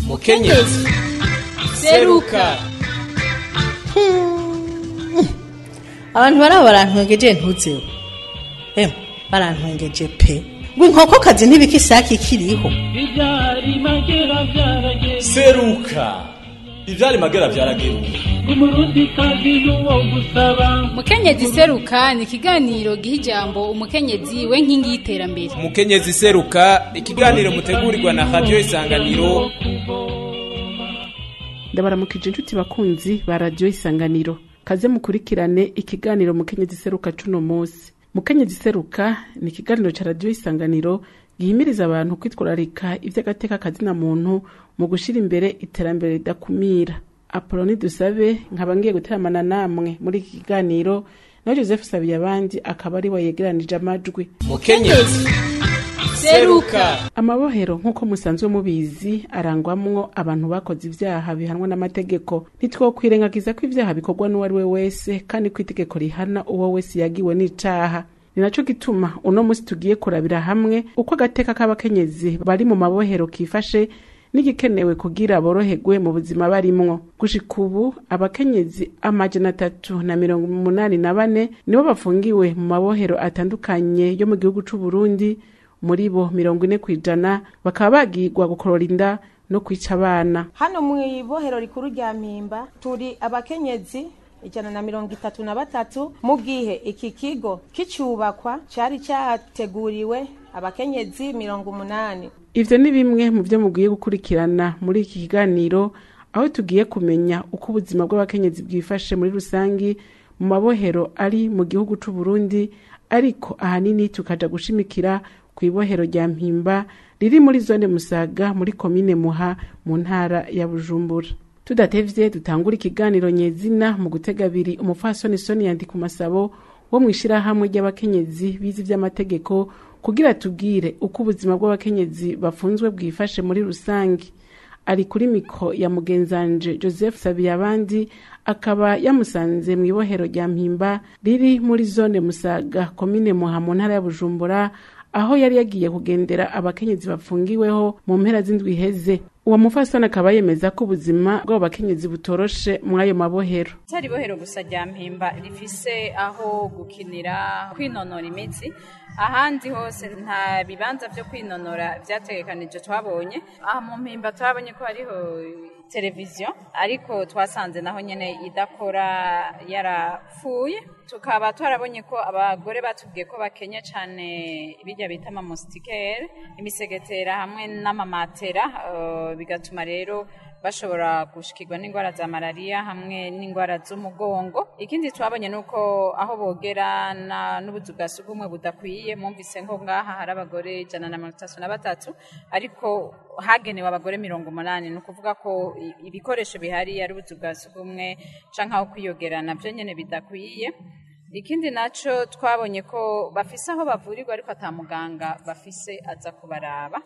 mukenyezi seruka abantu baraba barantwengeje ntuzeho emwe barantwengeje pe ngo inkokokazi ntibika isake ikiriho Ibyari magera byarageze seruka ivyari magera vyarageruka umurundi kazi n'uwo gusaba mukenyezi seruka ni ikiganiro giha ijambo umukenyezi we nkingi y'iterambere mukenyezi seruka ikiganiro mutegurirwa na radio isanganiro ndabaramukije inshuti bakunzi ba radiyo isanganiro kaze mukurikirane ikiganiro mukenyezi seruka cuno munsi mukenyezi seruka ni ikiganiro ca radiyo isanganiro gihimiriza abantu kwitwararika ivy'agateka kazina muntu mu gushira imbere iterambere ridakumira apoloni dusabe nkaba ngiye guteramana namwe muri iki kiganiro nawe joseph sabiye abandi akaba ari we yegeranije amajwi mukenyezi seruka amabohero nk'uko musanzwe mubizi arangwamwo abantu bakoze ivyaha bihanwa n'amategeko ntitwokwirengagiza ko ivyaha bikorwa n'uwo ari we wese kandi ko itegeko rihana uwo wese yagiwe n'icaha ni naco gituma uno musi tugiye kurabira hamwe uko agateka k'abakenyezi bari mu mabohero kifashe n'igikenewe kugira boroherwe mu buzima barimwo gushika ubu abakenyezi amajana atatu na mirongo umunani na bane nibo bafungiwe mu mabohero atandukanye yo mu gihugu c'uburundi muri bo mirongo ine kw'ijana bakaba bagirwa gukorora inda no kwica abana hano mu ibohero rikuru rya mpimba turi abakenyezi ijana na mirongo itatu na batatu mu gihe iki kigo kicubakwa cari categuriwe abakenyezi mirongo umunani ivyo ni bimwe mu vyo mugiye gukurikirana muri iki kiganiro aho tugiye kumenya uko ubuzima bw'abakenyezi bwifashe muri rusangi mu mabohero ari mu gihugu c'uburundi ariko ahanini tukaja gushimikira ku ibohero rya mpimba riri muri zone musaga muri komine muha mu ntara ya bujumbura tudatevye dutangura ikiganiro nyezina mu gutega abiri umupfasoni soni yandika umasabo wo mw'ishirahamwe ry'abakenyezi bize ivy'amategeko kugira tubwire uko ubuzima bw'abakenyezi bafunzwe bwifashe muri rusange ari kuri miko ya mugenzanje joseph sabiyabandi akaba yamusanze mu ibohero rya mpimba riri muri zone musaga komine muha mu ntara ya bujumbura aho yari yagiye kugendera abakenyezi bafungiweho mu mpera z'indwi iheze uwo mufasoni akaba yemeza ko ubuzima bw'abo bakenyezi butoroshe muri ayo mabohero atari ibohero gusa rya mpimba rifise aho gukinira kwinonora imitsi ahandi hose nta bibanza vyo kwinonora vyategekanije twabonye aha mu mpimba twabonye ko hariho televiziyo ariko twasanze naho nyene idakora yarapfuye tukaba twarabonye ko abagore batubwiye ko bakenye cane birya bita amamustikere imisegetera hamwe n'amamatera uh, bigatuma rero bashobora gushikirwa n'indwara za malariya hamwe n'indwara z'umugongo ikindi twabonye nuko aho bogera n'ubuzu bwa sugumwe budakwiye mwumvise nko ngaha hari abagore ijana na mirongo itatu na batatu ariko hagenewe abagore mirongo umunani ni ukuvuga ko ibikoresho bihari ari ubuzu bwa sugumwe canke aho kwiyogera navyo nyene bidakwiye ikindi naco twabonye ko bafise aho bavurirwa ariko ata muganga bafise aza kubaraba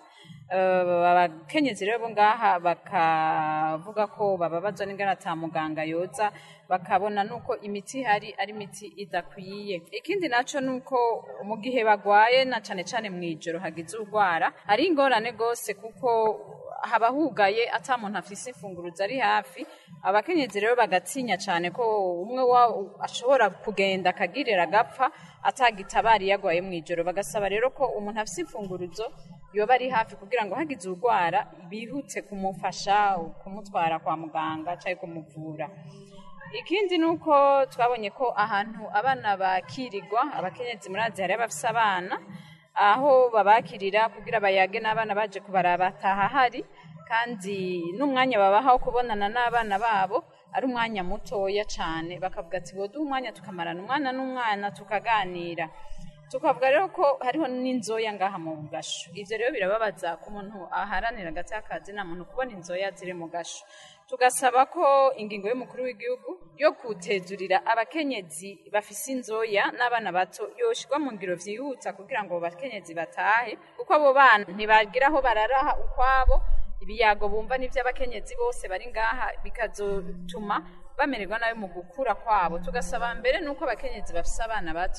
abakenyezi rero bo ngaha bakavuga ko bababazwa n'ingana ata muganga yoza bakabona nuko imiti ihari ari imiti idakwiye ikindi naco nuko mu gihe bagwaye na cane cane mw'ijoro hagize urwara hari ingorane gose kuko haba hugaye ata muntu afise imfunguruzo ari hafi abakenyezi rero bagatinya cane ko umwe ashobora kugenda akagirira agapfa atagitabari yagwaye mw'ijoro bagasaba rero ko umuntu afise imfunguruzo yoba ari hafi kugira ngo hagize urwara bihute kumufasha kumutwara kwa muganga cyangwa kumuvura ikindi ni uko twabonye ko ahantu abana bakirirwa abakenyezi murazi hari abafise abana aho babakirira kugira bayage n'abana baje kubaraba atahahari kandi n'umwanya babaha wo kubonana n'abana babo ari umwanya mutoya cyane bakavuga ati boduha umwanya tukamarana umwana n'umwana tukaganira tukavuga rero ko hariho n'inzoya ngaha mu gasho ivyo rero birababaza ku muntu aharanira agati akazi na muntu kubona inzoya ziri mu gasho tugasaba ko ingingo y'umukuru w'igihugu yo kutezurira abakenyezi bafise inzoya n'abana bato yoshirwa mu ngiro vyihuta kugira ngo abo bakenyezi batahe kuko abo bana ntibagira aho bararaha ukwabo ibiyago bumva n'ivy'abakenyezi bose bari ngaha bikazotuma bamererwa nabi mu gukura kwabo tugasaba mbere nuko abakenyezi bafise abana bato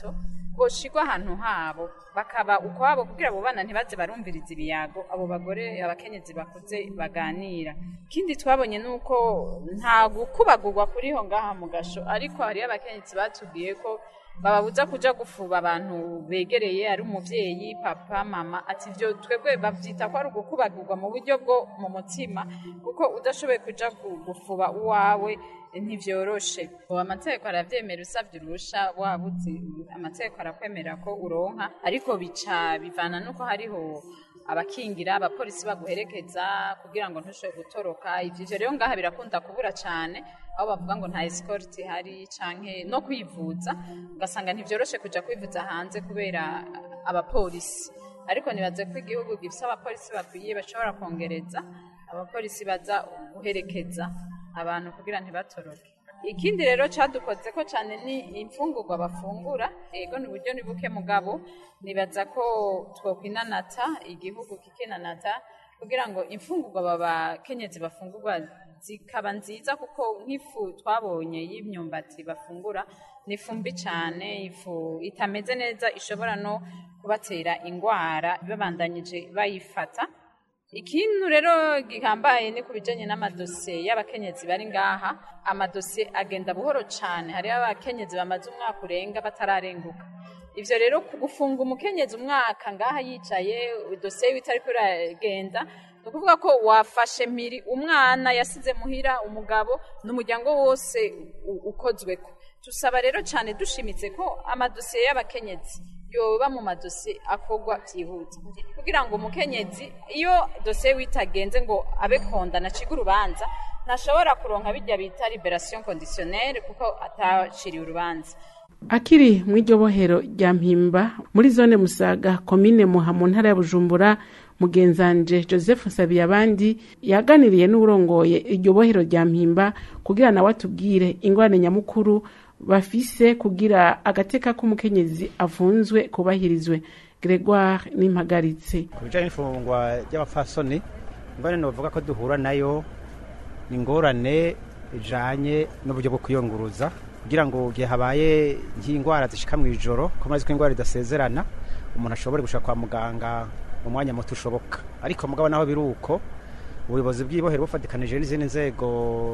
boshigwa ahantu habo bakaba ukwabo kugira abo bana ntibaze barumviriza ibiyago abo bagore abakenyezi bakuze baganira ikindi twabonye ni uko nta gukubagurwa kuriho ngaha mu gasho ariko hariyo abakenyezi batubwiye ko bababuza kuja gufuba abantu begereye ari umuvyeyi papa mama ati ivyo twebwe bavyita ko ari ugukubagurwa mu buryo bwo mu mutima kuko udashoboye kuja gu- gufuba uwawe ntivyoroshe ubu amategeko aravyemera usavye urusha wabuze amategeko arakwemera ko uronka ariko bica bivana nuko hariho abakingira abapolisi baguherekeza kugira ngo ntushobore gutoroka ivyo ivyo rero ngaha birakunda kubura cane aho bavuga ngo nta escort ihari canke no kwivuza ugasanga ntivyoroshe kuja kwivuza hanze kubera abapolisi ariko nibaze ko igihugu gifise abapolisi bakwiye bashobora kongereza abapolisi baza guherekeza abantu kugira ntibatoroke ikindi rero cadukoze ko cyane ni imfungurwa bafungura ego ni uburyo ni buke mugabo nibaza ko twokwinanata igihugu kikinanata kugira ngo imfungurwa babakenyezi bafungurwa zikaba nziza kuko nk'ifu twabonye y'imyumbati bafungura ni ifu mbi cyane ifu itameze neza ishobora no kubatera ingwara babandanyije bayifata ikintu rero gihambaye ni ku bijyanye n'amadosiye y'abakenyezi bari ngaha amadosiye agenda buhoro cyane hariho abakenyezi bamaze umwaka urenga batararenguka ivyo rero ku gufunga umukenyezi umwaka ngaha yicaye dosiye yiwe itariko iragenda ni ukuvuga ko wafashe mpiri umwana yasize muhira umugabo n'umuryango wose u- ukozweko tusaba rero cyane dushimitse ko amadosiye y'abakenyezi yoba mu madosiye akorwa byihuta kugira ngo umukenyezi iyo dosiye witagenze ngo abe kondana aciga urubanza ntashobora kuronka bijya bita liberation conditionnelle kuko ataciriye urubanza akiri mu iryo bohero rya mpimba muri zone musaga komine muha mu ntara ya bujumbura mugenzanje joseph nsabiyabandi yaganiriye n'urongoye iryo bohero rya mpimba kugira nawe atubwire ingorane nyamukuru bafise kugira agateka k'umukenyezi afunzwe kubahirizwe gregoire n'impagaritse ku bijyanye n'ifungwa ry'abapfasoni ingorane bavuga ko duhura nayo ni ingorane ijanye n'uburyo bwo kwiyunguruza kugira ngo igihe habaye nk'indwara zishika mu ijoro ko maze ko indwara idasezerana umuntu ashobore gushaka kwa muganga mu mwanya muto ushoboka ariko mugabo naho biri uko ubuyobozi bw'ibohero bufatikanije n'izindi nzego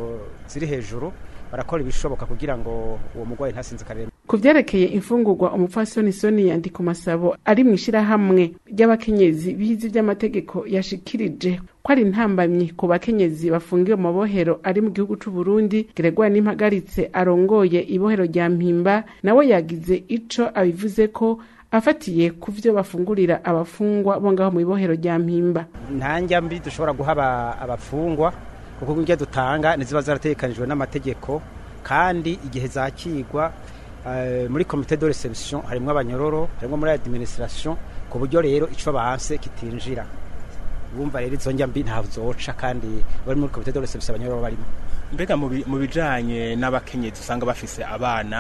ziri hejuru barakora ibishoboka kugira ngo uwo murwayi ntasinzikarire ku vyerekeye imfungurwa umupfasoni soni yandika masabo ari mu ishirahamwe ry'abakenyezi bizi vy'amategeko yashikirije ko ari intambamyi ku bakenyezi bafungiwe mu mabohero ari mu gihugu c'u Burundi Gregoire Nimpagaritse arongoye ibohero rya Mpimba nawe yagize ico abivuze ko afatiye ku vyo bafungurira abafungwa bo ngaho mu ibohero rya Mpimba nta njya mbi dushobora guha aba- abafungwa kuko indya dutanga ntiziba zarategekanijwe n'amategeko kandi igihe zakigwa eh, muri komite de reception harimo abanyororo harimo muri administration ku buryo rero ico banse kitinjira bumva rero izo njya mbi ntaho zoca kandi bari muri komite de reception abanyororo barimo mbega mu bi- mu bijanye n'abakenyezi usanga bafise abana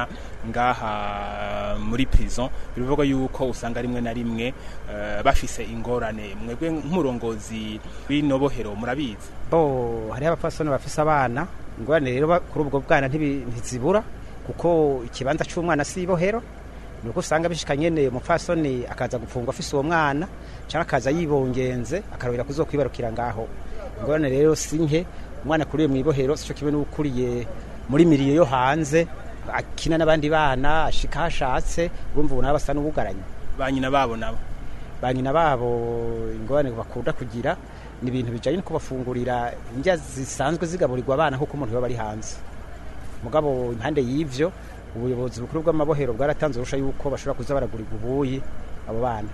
ngaha muri prison bivuga yuko usanga rimwe na rimwe eh, bafise ingorane mwebwe nk'umurongozi w'inobohero murabizi bo hariho abapfasoni bafise abana ingorane rero ba- kuri ubwo bwana ntibi- ntizibura kuko ikibanza c'umwana si ibohero ni uko usanga bishika nyene umupfasoni akaza gupfungwa afise uwo mwana canke akaza yibongenze akarobera kuzokwibarukira ngaho ingorane rero si nke umwana akuriye mw'ibohero sico kimwe n'ukuriye muri miriye yo hanze akina n'abandi bana ashika hashatse urumva ubu nabo basa n'ubugaranye ba nyina babo nabo ba nyina babo ingorane bakunda kugira ni ibintu bijanye no kubafungurira indya zisanzwe zigaburirwa abana nk'uko umuntu yoba ari hanze mugabo impande y'ivyo ubuyobozi bukuru bw'amabohero bwaratanze urusha yuko bashobora kuza baragurirwa ubuyi abo bana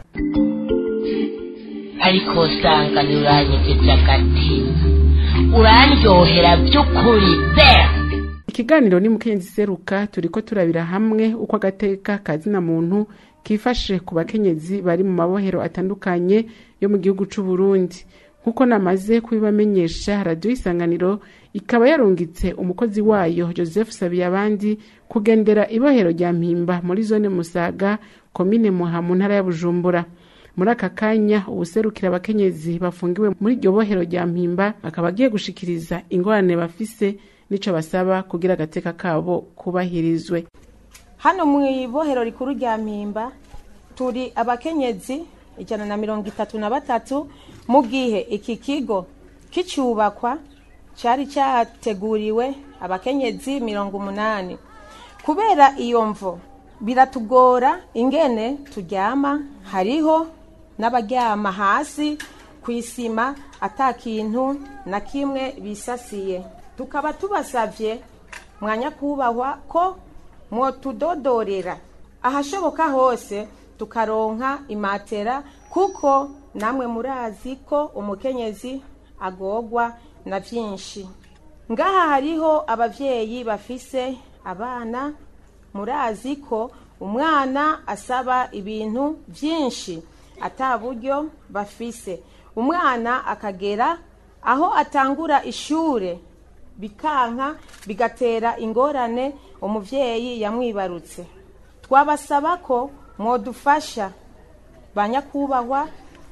ariko usanga ntiuranyegeje agatima urandyohera by'ukuri be ikiganiro ni mukenyezi seruka turiko turabira hamwe uko agateka kazina muntu kifashe ku bakenyezi bari mu mabohero atandukanye yo mu gihugu c'u Burundi nk'uko namaze kubibamenyesha radiyo isanganiro ikaba yarungitse umukozi wayo joseph sabiyabandi kugendera ibohero rya mpimba muri zone musaga komine muha mu ntara ya bujumbura muri aka kanya ubuserukira abakenyezi bafungiwe muri iryo bohero rya mpimba akaba agiye gushikiriza ingorane bafise n'ico basaba kugira agateka kabo kubahirizwe hano mu ibohero rikuru rya mpimba turi abakenyezi ijana na mirongo itatu na batatu mu gihe iki kigo kicyubakwa cyari cyateguriwe abakenyezi mirongo umunani kubera iyo mvo biratugora ingene turyama hariho n'abaryama hasi ku isima ata kintu na kimwe bisasiye tukaba tubasabye mwanya kubahwa ko mwotudodorera ahashoboka hose tukaronka imatera kuko namwe murazi ko umukenyezi agogwa na byinshi ngaha hariho ababyeyi bafise abana murazi ko umwana asaba ibintu byinshi ata buryo bafise umwana akagera aho atangura ishure bikanka bigatera ingorane umubyeyi yamwibarutse twabasaba ko mwodufasha ba nyakubahwa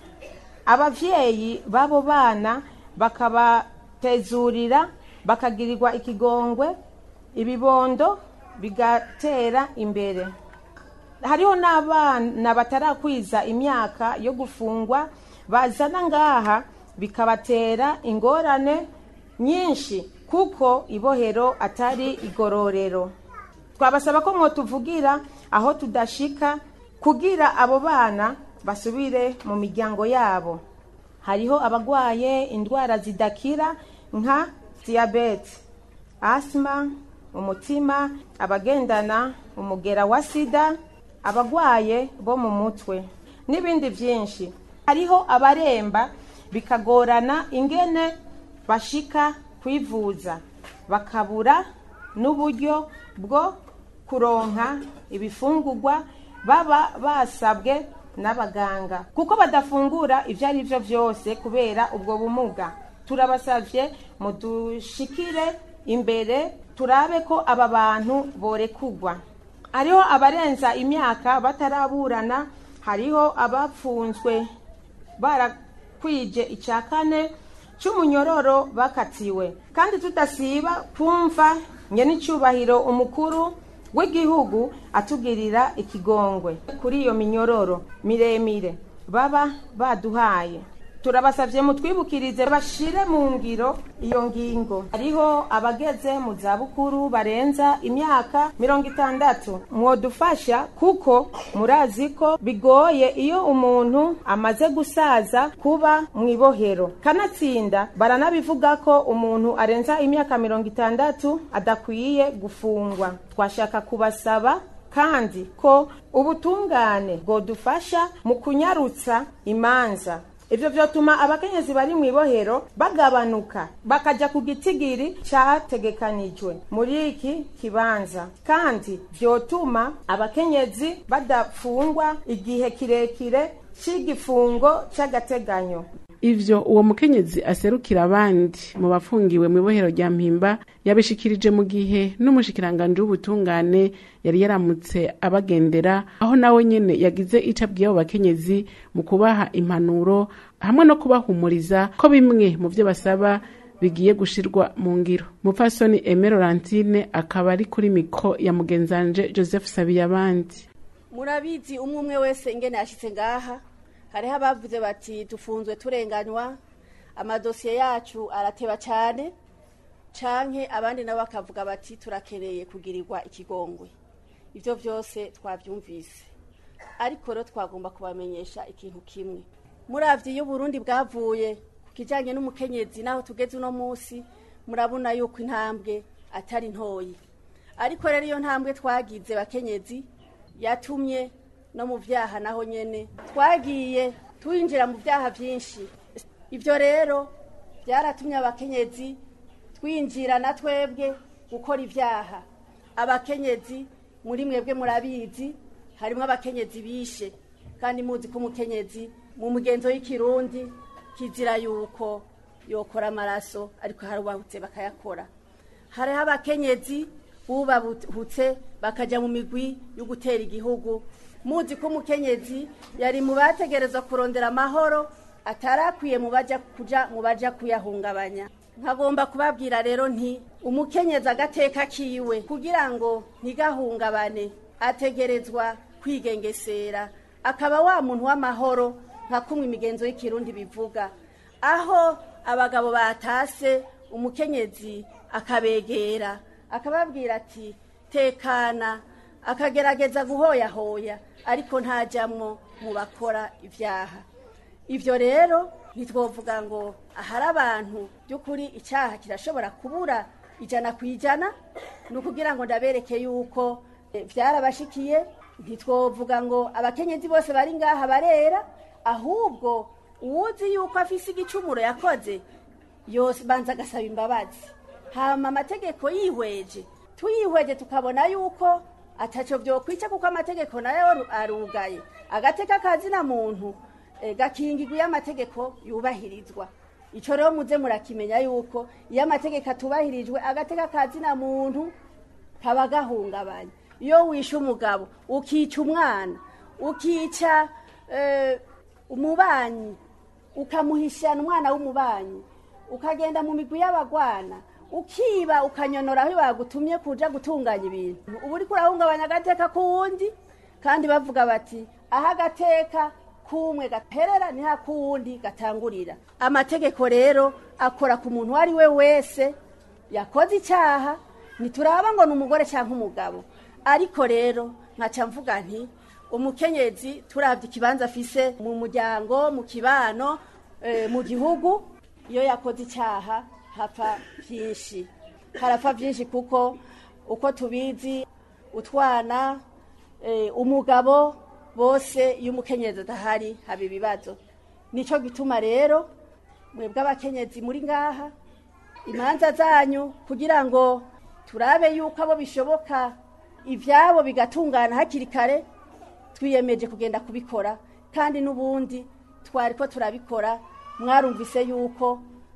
ababyeyi b'abo bana bakabatezurira bakagirirwa ikigongwe ibibondo bigatera imbere hariho n'abana batarakwiza imyaka yo gufungwa bazana ngaha bikabatera ingorane nyinshi kuko ibohero atari igororero twabasaba ko mwotuvugira aho tudashika kugira abo bana basubire mu miryango yabo hariho abagwaye indwara zidakira nka diyabete asima umutima abagendana umugera wa sida abagwaye bo mu mutwe n'ibindi byinshi hariho abaremba bikagorana ingene bashika kwivuza bakabura n'uburyo bwo kuronka ibifungurwa baba basabwe n'abaganga kuko badafungura ibyo ari byo byose kubera ubwo bumuga turabasabye mudushikire imbere turabe ko aba bantu borekugwa hariho abarenza imyaka bataraburana hariho abapfunzwe barakwije icya kane cy'umunyororo bakatiwe kandi tudasiba kumva n'icyubahiro umukuru w'igihugu atugirira ikigongwe kuri iyo minyororo miremire baba baduhaye turabasabye mutwibukirize bashire mu ngiro iyo ngingo hariho abageze mu zabukuru barenza imyaka mirongo itandatu mwodufasha kuko murazi ko bigoye iyo umuntu amaze gusaza kuba mu ibohero kanatsinda baranabivuga ko umuntu arenza imyaka mirongo itandatu adakwiye gufungwa twashaka kubasaba kandi ko ubutungane bwodufasha mu kunyarutsa imanza ibyo byatuma abakenyezi bari mu ibohero bagabanuka bakajya ku gitigiri cyategekanijwe muri iki kibanza kandi byotuma abakenyezi badafungwa igihe kirekire cy'igifungo cy'agateganyo ivyo uwo mukenyezi aserukira abandi mu bafungiwe mu ibohero rya mpimba yabishikirije mu gihe n'umushikiranganje w'ubutungane yari yaramutse abagendera aho nawe nyene yagize ico abwiye abo bakenyezi mu kubaha impanuro hamwe no kubahumuriza ko bimwe mu vyo basaba bigiye gushirwa mu ngiro mupfasoni Aime Laurentine akaba ari kuri miko ya mugenzanje Joseph Sabiyabandi murabizi umwe umwe wese ingene yashitse ngaha hariho abavuze bati dufunzwe turenganywa amadosiye yacu arateba cyane canke abandi nabo bakavuga bati turakeneye kugirirwa ikigongwe ibyo byose twabyumvise ariko rero twagomba kubamenyesha ikintu kimwe muravye iyo Burundi bwavuye ku kijanye n'umukenyezi naho tugeze uno munsi murabona yuko intambwe atari ntoyi ariko rero iyo ntambwe twagize bakenyezi yatumye no mu byaha naho nyene twagiye twinjira mu byaha byinshi ibyo rero byaratumye abakenyezi twinjira na twebwe gukora ibyaha abakenyezi muri mwebwe murabizi harimo abakenyezi bishe kandi muzi ko umukenyezi mu mugenzo w'ikirundi kizira yuko yokora amaraso ariko hari ubahutse bakayakora hariho abakenyezi bubahutse bakajya mu migwi yo gutera igihugu muzi ko umukenyezi yari mu bategereza kurondera amahoro atarakwiye mu bajya kuja mu bajya kuyahungabanya nkagomba kubabwira rero nti umukenyezi agateka kiwe kugira ngo ntigahungabane ategerezwa kwigengesera akaba wa muntu w'amahoro nka kumwe imigenzo y'ikirundi bivuga aho abagabo batase umukenyezi akabegera akababwira ati tekana akagerageza guhoyahoya ariko ntajamwo mu bakora ibyaha ibyo rero ntitwovuga ngo ahari abantu by'ukuri icyaha kirashobora kubura ijana ku ijana ni ukugira ngo ndabereke yuko eh, byarabashikiye ntitwovuga ngo abakenyezi bose bari ngaha barera ahubwo uwuzi yuko afise igicumuro yakoze yose banza agasaba imbabazi hama amategeko yihweje tuyihweje tukabona yuko ataco vyokwica kuko amategeko nayo arugaye agateka kazina muntu eh, gakingirwa iyo amategeko yubahirizwa ico rero muze murakimenya yuko iyo amategeko atubahirijwe agateka kazina muntu kaba gahungabanye iyo wishe umugabo ukica umwana ukica eh, umubanyi ukamuhishana umwana w'umubanyi ukagenda mu migwi y'abagwana ukiba ukanyonora aho bagutumye kuja gutunganya ibintu ubu uriko urahungabanya agateka k'uwundi kandi bavuga bati aho agateka k'umwe gaperera niho ak'uwundi gatangurira amategeko rero akora ku muntu uwo ari we wese yakoze icyaha ntituraba ngo ni umugore cyangwa umugabo ariko rero nkaca mvuga nti umukenyezi turabye ikibanza afise mu muryango mu kibano eh, mu gihugu iyo yakoze icyaha hapfa byinshi harapfa byinshi kuko uko tubizi utwana eh, umugabo bose iyo umukenyezi adahari haba ibibazo nicyo gituma rero mwebwe abakenyezi muri ngaha imanza zanyu kugira ngo turabe yuko abo bishoboka ibyabo bigatungana hakiri kare twiyemeje kugenda kubikora kandi n'ubundi twari ko turabikora mwarumvise yuko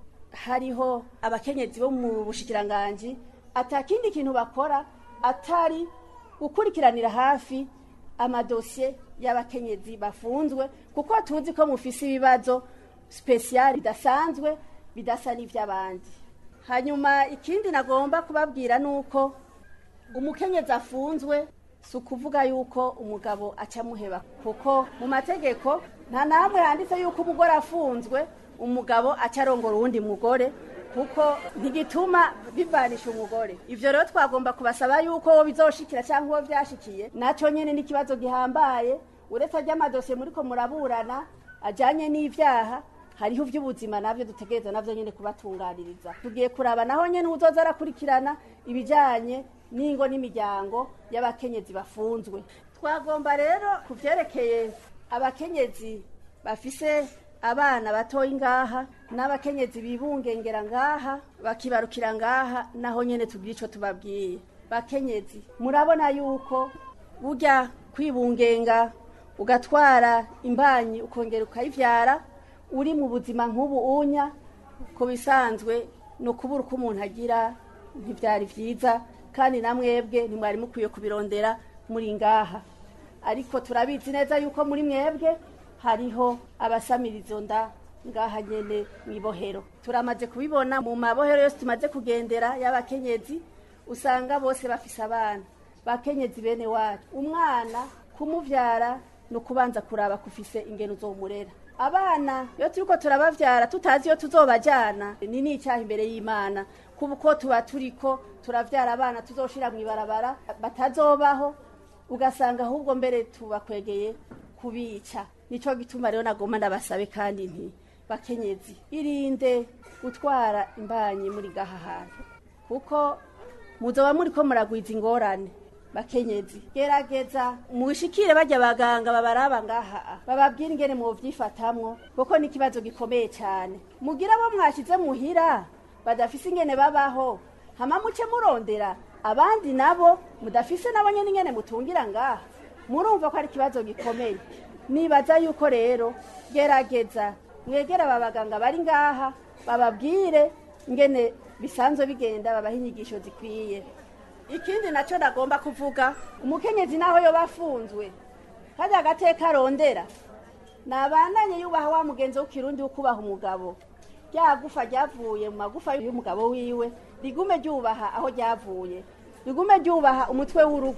hariho abakenyezi bo mu bushikiranganji atakindi kintu bakora atari gukurikiranira hafi amadosiye y'abakenyezi bafunzwe kuko tuzi ko mufise ibibazo spesiyali bidasanzwe bidasa n'iby'abandi hanyuma ikindi nagomba kubabwira ni uko umukenyezi afunzwe si ukuvuga yuko umugabo acamuheba kuko mu mategeko nta namwe handitse yuko umugore afunzwe umugabo aca arongora uwundi mugore kuko ntigituma bivanisha umugore ivyo rero twagomba kubasaba yuko wo bizoshikira cyangwa uwo byashikiye naco nyene n'ikibazo gihambaye uretse ry'amadosiye muriko muraburana ajanye n'ivyaha hariho ivy'ubuzima navyo dutegereza navyo nyene kubatunganiriza tugiye kuraba naho nyene uzoza arakurikirana ibijanye n'ingo n'imiryango y'abakenyezi bafunzwe twagomba rero ku vyerekeye abakenyezi bafise abana batoyi ngaha n'abakenyezi bibungengera ngaha bakibarukira ngaha naho nyene tugira ico tubabwiye bakenyezi murabona yuko burya kwibungenga ugatwara imbanyi ukongera ukayivyara uri mu buzima nk'ubu unya ku bisanzwe ni ukubura uko umuntu agira ntibyari byiza kandi na mwebwe ntimwari mukwiye kubirondera muri ngaha ariko turabizi neza yuko muri mwebwe hariho abasamira izo nda ngaha nyene mw'ibohero turamaze kubibona mu mabohero yose tumaze kugendera y'abakenyezi usanga bose bafise abana bakenyezi bene wacu umwana kumuvyara ni ukubanza kuraba kufise ingeno uzomurera abana iyo turiko turabavyara tutazi iyo tuzobajana ni n'icyaha imbere y'imana kuko tuba turiko turavyara abana tuzoshira mw'ibarabara batazobaho ugasanga ahubwo mbere tubakwegeye kubica nico gituma rero nagomba ndabasabe kandi nti bakenyezi irinde gutwara imbanyi muri gaha hantu kuko muzoba muriko muragwiza ingorane bakenyezi gerageza mushikire bajya abaganga babaraba ngaha bababwira ingene muvyifatamwo kuko ni ikibazo gikomeye cyane mugira abo mwashize muhira badafise ingene babaho hama muce murondera abandi nabo mudafise nabo nyene ingene mutungira ngaha murumva ko ari ikibazo gikomeye nibaza yuko rero gerageza mwegera aba baganga bari ngaha bababwire ingene bisanzwe bigenda babaha inyigisho zikwiye ikindi nacyo nagomba kuvuga umukenyezi naho yoba afunzwe kajya agateka arondera nabandanye yubaha wa mugenzi w'ikirundi wo kubaha umugabo rya gufa ryavuye mu magufa y'umugabo wiwe rigume ryubaha aho ryavuye rigume ryubaha umutwe w'urugo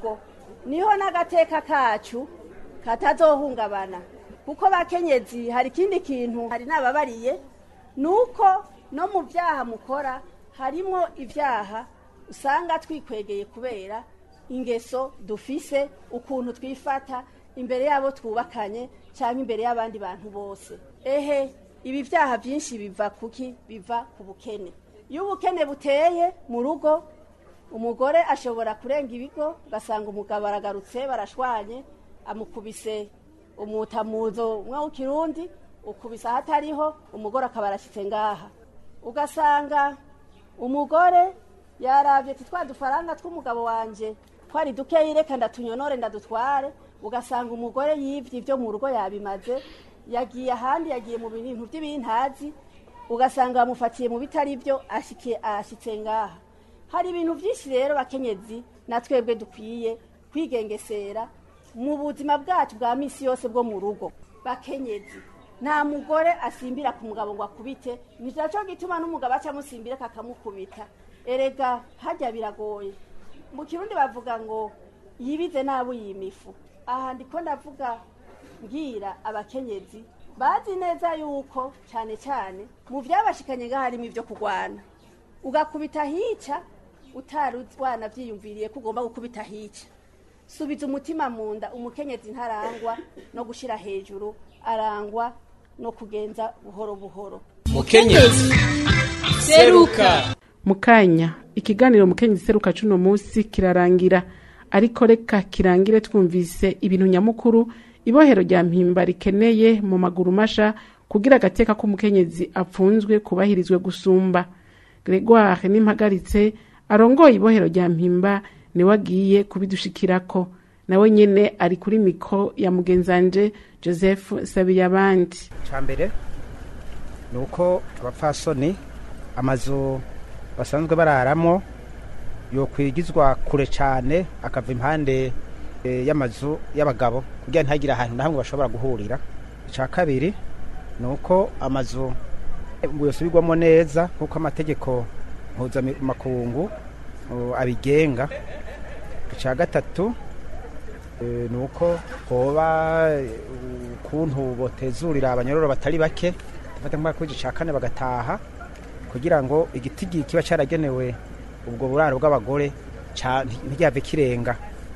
niho n'agateka kacu katazohungabana kuko bakenyezi hari ikindi kintu hari n'ababariye ni uko no mu byaha mukora harimo ibyaha usanga twikwegeye kubera ingeso dufise ukuntu twifata imbere y'abo twubakanye cyangwa imbere y'abandi bantu bose ehe ibi byaha byinshi biva kuki biva ku bukene iyo ubukene buteye mu rugo umugore ashobora kurenga ibigo ugasanga umugabo aragarutse barashwanye amukubise umutamuzo umwe w'ikirundi ukubise ahatariho umugore akaba arashyitse ngaha ugasanga umugore yarabye ati twa dufaranga tw'umugabo wanjye twari dukeyi reka ndatunyonore ndadutware ugasanga umugore yibye ibyo mu rugo yabimaze yagiye ahandi yagiye mu bintu by'ibintazi ugasanga bamufatiye mu bitari byo ashyitse ngaha hari ibintu byinshi rero bakenyezi na twebwe dukwiye kwigengesera mu buzima bwacu bwa minsi yose bwo mu rugo bakenyezi nta mugore asimbira ku mugabo ngo akubite ni nacyo gituma n'umugabo aca amusimbira kakamukubita erega hajya biragoye mu kirundi bavuga ngo yibize nabi yimifu aha ndiko ndavuga mbwira abakenyezi bazi neza yuko cyane cyane mu byabashikanye ngaho harimo ibyo kurwana ugakubita hica utari wanabyiyumviriye ko ugomba gukubita hica subiza umutima mu nda umukenyezi ntarangwa no gushyira hejuru arangwa no kugenza buhoro buhoro mukenyezi seruka mu kanya ikiganiro mukenyezi seruka cuno munsi kirarangira ariko reka kirangire twumvise ibintu nyamukuru ibohero rya mpimba rikeneye mu maguru masha kugira agateka k'umukenyezi apfunzwe kubahirizwe gusumba gregoire n'impagaritse arongoye ibohero rya mpimba niwe agiye kubidushikirako nawe nyene ari kuri mikro ya mugenzanje joseph sabiyabandi cya mbere ni uko abapfasoni amazu basanzwe bararamo yokwigizwa kure cyane akava impande y'amazu y'abagabo kugira ntihagire ahantu na hamwe bashobora guhurira icya kabiri ni uko amazu yosubirwamo neza nk'uko amategeko mpuzamakungu abigenga icya gatatu ni uko hoba ukuntu botezurira abanyororo batari bake bafata nk'akwezi cya kane bagataha kugira ngo igitigi kiba cyaragenewe ubwo buraro bw'abagore ntiryave kirenga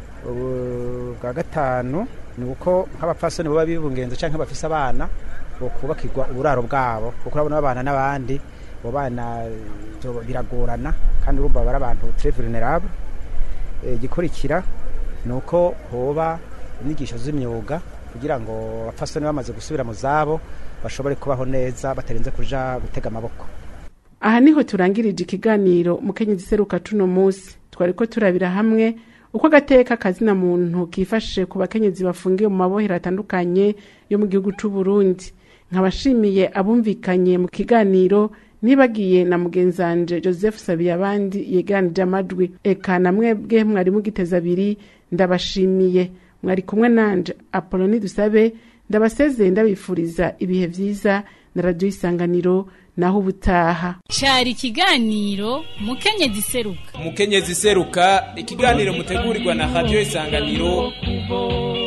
bwa gatanu ni uko nk'abapfasoni baba bibungenze cyangwa bafise abana kubakirwa uburaro bwabo kuko urabona babana n'abandi abo bana biragorana kandi urumva bari abantu très vulnerable igikurikira ni uko hoba inyigisho z'imyuga kugira ngo abapfasoni bamaze gusubira mu zabo bashobore kubaho neza batarinze kuja gutega amaboko aha niho turangirije ikiganiro mukenyezi seruka tuno munsi twari ko turabira hamwe uko agateka kazina muntu kifashe ku bakenyezi bafungiwe mu mabohero atandukanye yo mu gihugu c'u Burundi nkabashimiye abumvikanye mu kiganiro nibagiye na mugenzanje joseph sabiyabandi yegeranije amajwi eka na mwebwe mwari mugiteza abiri ndabashimiye mwari kumwe nanje apoloni dusabe ndabasezeye ndabifuriza ibihe vyiza na radiyo isanganiro naho ubutaha cyari ikiganiro mukenyezi seruka mukenyezi seruka ikiganiro mutegurirwa na radiyo isanganiro